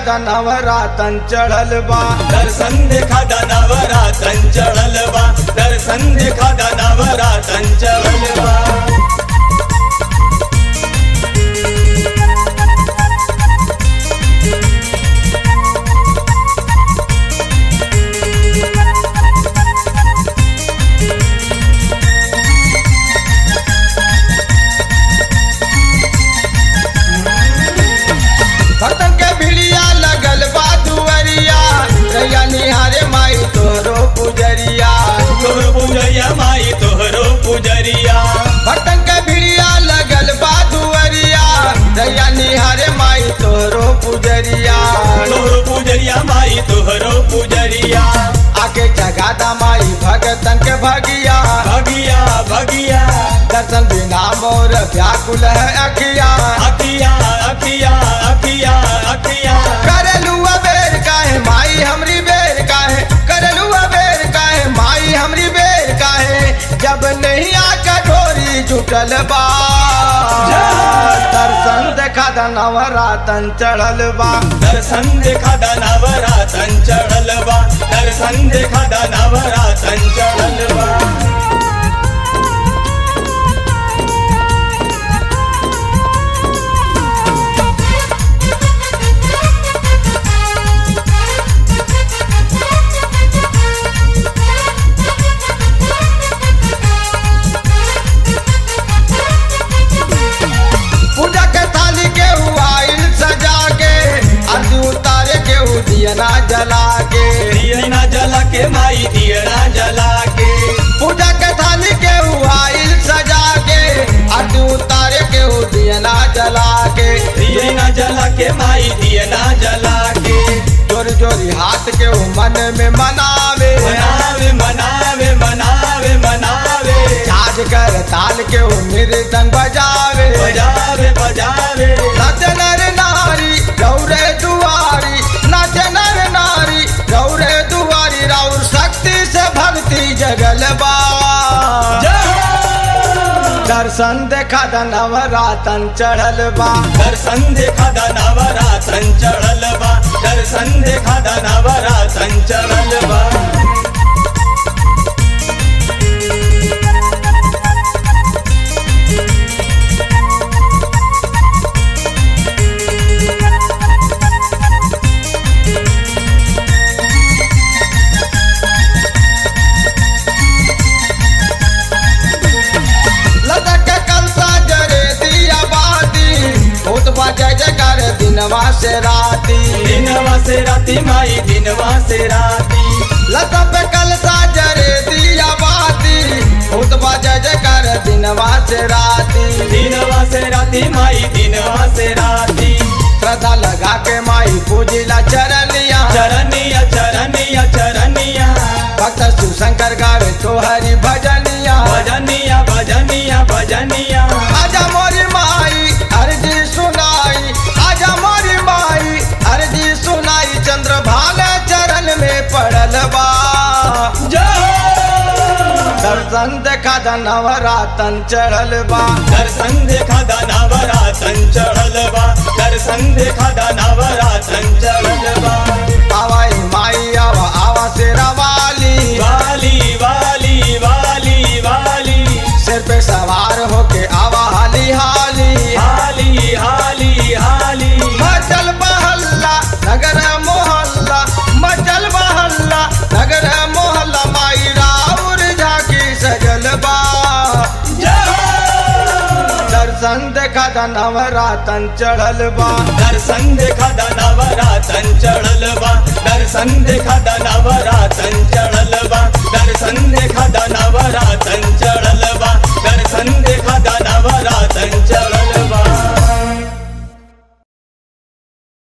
देखा नवरातन चढ़ल बा दर्शन देखा दानावरा चंचल बा दर्शन देखा दानावरा चंचल बा भक्तन के भिड़िया लगल बा दुअरिया रैया निहारे माई तोरो पुजरिया तोहर पुजरिया माई तोहरो पुजरिया भक्तन के भिड़िया लगल बा दुअरिया रैया निहारे माई तोरो पुजरिया तोहरो पुजरिया माई तोहरो पुजरिया आके जगादा माई भगतन के भगिया भगिया भगिया दर्शन बिना मोर व्याकुल है अखिया अखिया अखिया अखिया अखिया करलू बेर काहे माई हमरी बेर काहे करलू बेर काहे माई हमरी बेर काहे जब नहीं आका ढोरी जुटल बा दर्शन देखा नवरातन चढ़ल बा दर्शन देखा दानावरा चंचल बा दर्शन देखा दानावरा चंचल बा पूजा के थाली के आइल सजा के अर्ज उतारे के दियना जला के दियना जला के माई दियना जला के पूजा के थाली के आइल सजा के अर्ज उतारे के दियना जला के दियना जला के माई दियना जला के जोरी जोरी हाथ के ऊ मन में मनावे मनावे मनावे मनावे मनावे झाज कर ताल के ऊ मृदंग बजावे बजावे बजावे नाच नर नारी गौरे दुआरी नाच नर नारी गौरे दुआरी राउर शक्ति से भक्ति जगल बा दर्शन देखा नवरातन चढ़ल बा दर्शन देखा दानावरा चंचल बा दर्शन देखा दानावरा चंचल बा लदक के कलसा जरे दिया बाती भूत बजे जकर दिनवा से राती दिनवा से राती माई दिनवा से राती लता पे कलसा जरे दिया बाती भूत बजे जकर दिनवा से राती दिनवा से राती माई दिनवा से राती श्रद्धा लगा के माई पूजिला चरनिया चरनिया चरनिया चरनिया भक्त शिवशंकर गावे तोहरी भजनिया भजनिया भजनिया भजनिया आजा मोरी माई अर्जी सुनाई आजा मोरी माई अर्जी सुनाई चंद्र भाले चरण में पड़ल बा दर्शन देखा नवरातन चढ़ल बा दर्शन देखा दानावरा चंचल बा दर्शन देखा दानावरा चंचल बा आवाई माई आवा आवा शेरा वाली वाली वाली वाली वाली सिर पे सवार होके आवा हाली हाली हाली हाली हाली मचल बहल्ला नगर मोहल्ला मचल बहल्ला नगर मोहल्ला माई राउर झाकी सजल बा दर्शन देखा नवरातन चढ़ल बा दर्शन देखा दानावरा चंचल बा दर्शन देखा दानावरा